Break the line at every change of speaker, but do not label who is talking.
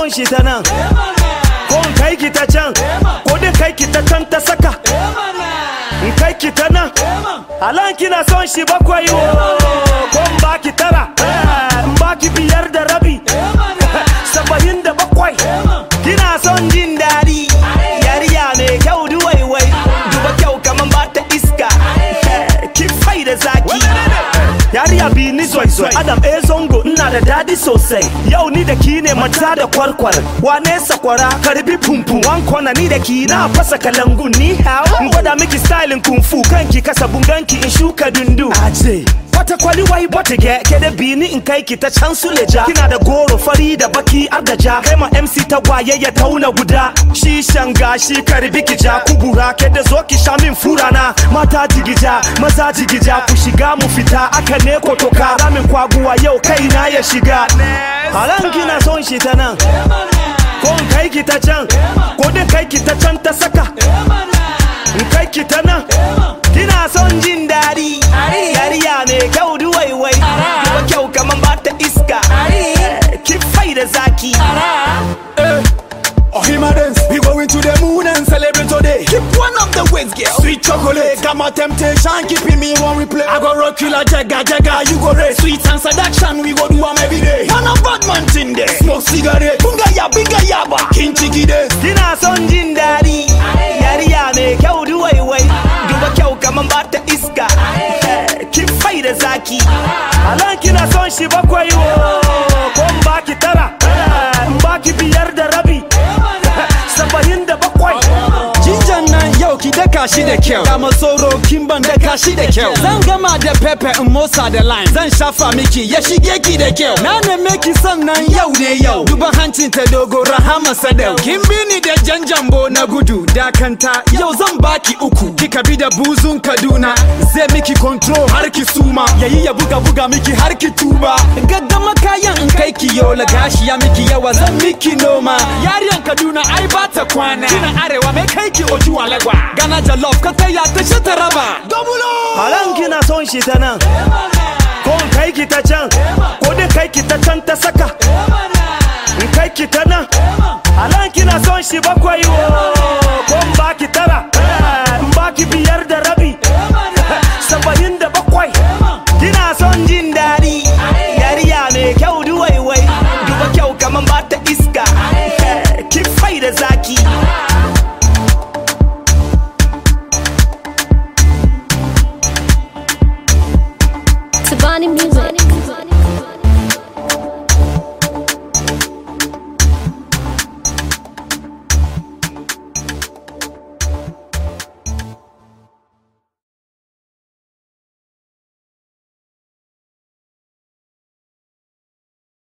son shi ta nan ko in kai ki ta can ko dai kai ki ta can ta saka in kai ki ta nan halan kina son shi bakwai wo ko in ba ki tara in ba ki biyar da rabi saba'in da bakwai kina son jin daɗi yariya mai kyau duwaiwai duba kyau kaman ba ta iska ki fai da zaki yariya bi ni zoizoi adam e zongo ina da dadi sosai yau ni da ki ne mata da kwarkwar wane sakwara karbi pumpu wan kona ni da ki na fasa kalangun ni hao in gwada miki stylin kung fu kanki kasa bunganki in shuka dundu aje wata kwali wai bata ge ke da bini in kai ki ta can su leja kina da goro fari da baki ardaja kai ma MC ta gwaye ya tauna guda shi shanga shi karbi ki ja kubura ke da zo ki sha min furana mata jigija maza jigija ku shiga mu fita aka ne ko toka ramin kwaguwa yau kai na ya shiga halan kina son shi ta nan ko in kai ki ta can ko dai kai ki ta can ta saka in kai ki ta nan kina son jin daɗi yariya mai kyau duwaiwai duba kyau kaman ba ta iska ki fai da zaki
Oh, him a dance. We going to the moon and celebrate today. Keep one of the ways, girl. Sweet chocolate, got my temptation, keeping me one replay. I go rock you like Jagga Jagga, you go race. Sweet and seduction, we go do 'em every day. Man a bad man thing there. Smoke cigarette, bunga ya, binga yaba. King chiki dance.
kina son jin daɗi yariya mai kyau duwaiwai duba kyau kaman ba ta iska ki fai da zaki halan kina son shi bakwai wo ko in baki tara in baki biyar da rabi saba'in da bakwai
Jinjan nan yau ki daka shi da kyau Da masoro kin ban daka shi da kyau Zan gama da pepe in motsa da line Zan shafa miki ya shige ki da kyau Na neme ki sannan yau ne yau Duba hancin ta dogo rahama sadau Kin bi ni da janjambo na gudu Dakanta yau zan baki uku Kika bi da buzun Kaduna Zai miki control har ki suma Yayi ya buga buga miki har ki tuba Gaggama kayan in kai ki yola Gashi ya miki yawa zan miki noma Yariyan Kaduna ai ba ta kwana Kina arewa mai kai ki oju alegwa Gana jollof ka taya ta shi ta raba
halan kina son shi ta nan ko in kai ki ta can ko dai kai ki ta can ta saka in kai ki ta nan halan kina son shi bakwai wo ko in baki tara in baki biyar da rabi saba'in da bakwai kina son jin daɗi yariya mai kyau duwaiwai duba kyau kaman ba ta iska ki fai da zaki
Tabani Music.